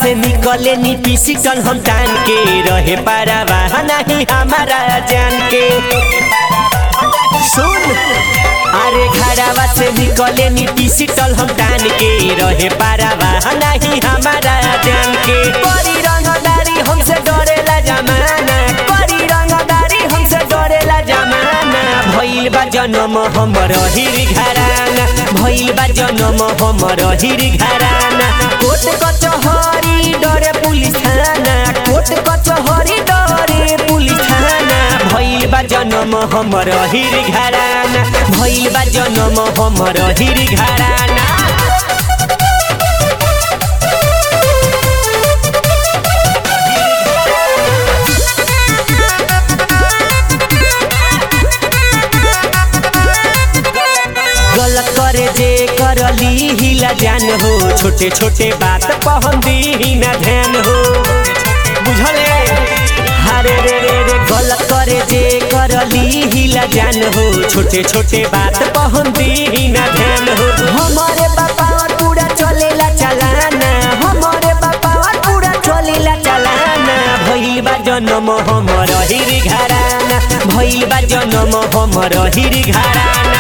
से निकले नी पिसिटल हम तान के रहे पारावा नहीं हमारा जान के सुन अरे घरावा से निकले नी पिसिटल हम तान के रहे पारावा नहीं हमारा जान के करी रंगदारी हमसे डरेला जमाना करी रंगदारी हमसे डरेला जमाना भइल बा जन्म हमर हिर घराना भइल बा जन्म हमर हिर घराना कोट कचहरी डरे पुलिस थाना कोट कचहरी डरे पुलिस थाना भइल बा जन्म हमर हिर घराना भइल बा जन्म हमर हिर घराना गलत करे जे करली हिला जान हो छोटे छोटे बात पहन दी ना ध्यान हो बुझले हरे रे रे रे गलत करे जे करली हिला जान हो छोटे छोटे बात पहन दी ना ध्यान हो हमारे बापा और पूरा चलेला चलाना हमारे बापा और पूरा चलेला चलाना भइल बा जन्म हमर हिर घराना भइल बा जन्म हमर हिर घराना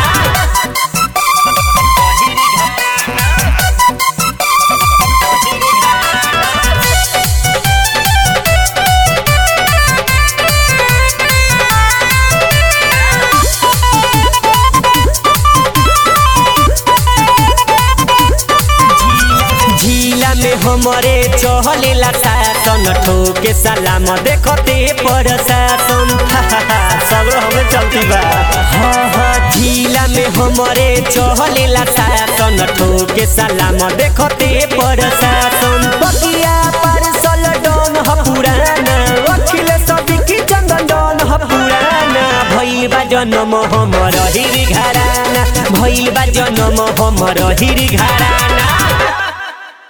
झीला में हमरे चहलेला शासन ठोके सलाम देखते पर शासन सब हमें चलती बा हाँ हाँ झीला में हमरे चहलेला शासन ठोके सलाम देखते पर शासन बगिया पर सल डन ह पुराना अखिल सभी की चंदन डन ह पुराना भइल बा जन्म हमर हिर घराना भइल बा जन्म हमर हिर घराना